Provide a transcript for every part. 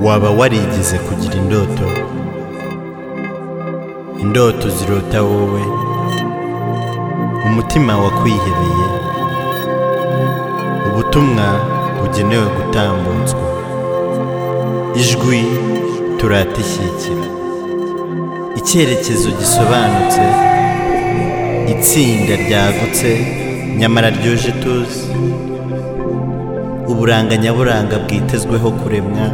waba warigeze kugira indoto indoto zirota wowe umutima wakwihebeye ubutumwa bugenewe gutambutswa ijwi turata ishyikira icyerekezo gisobanutse itsinda ryagutse nyamara ryuje tuzi uburanga nyaburanga bwitezweho kuremwa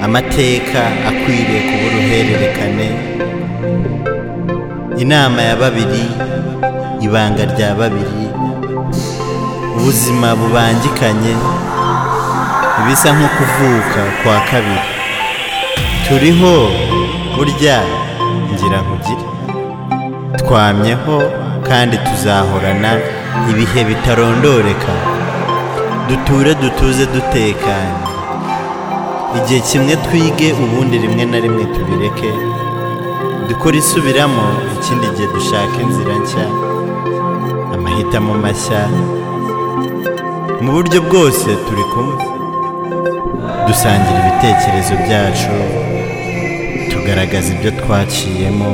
amateka akwiriye kuba uruhererekane inama ya babiri ibanga rya babiri ubuzima bubangikanye ibisa nko kuvuka kwa kabiri turiho burya ngira nkugire twamyeho kandi tuzahorana ibihe bitarondoreka duture dutuze dutekanye igihe kimwe twige ubundi rimwe na rimwe tubireke dukore isubiramo ikindi gihe dushaka inzira nshya amahitamo mashya mu buryo bwose turi kumwe dusangira ibitekerezo byacu tugaragaza ibyo twaciyemo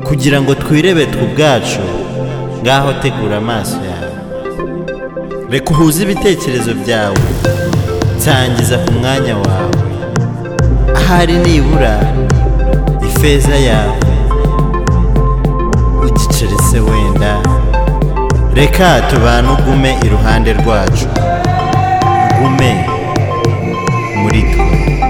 kugira ngo twirebe twe ubwacu ngaho tegura amaso yawe reka uhuze ibitekerezo byawe nsangiza ku mwanya wawe ahari nibura ifeza yawe igiceri se wenda reka tubane ugume iruhande rwacu ugume muri twe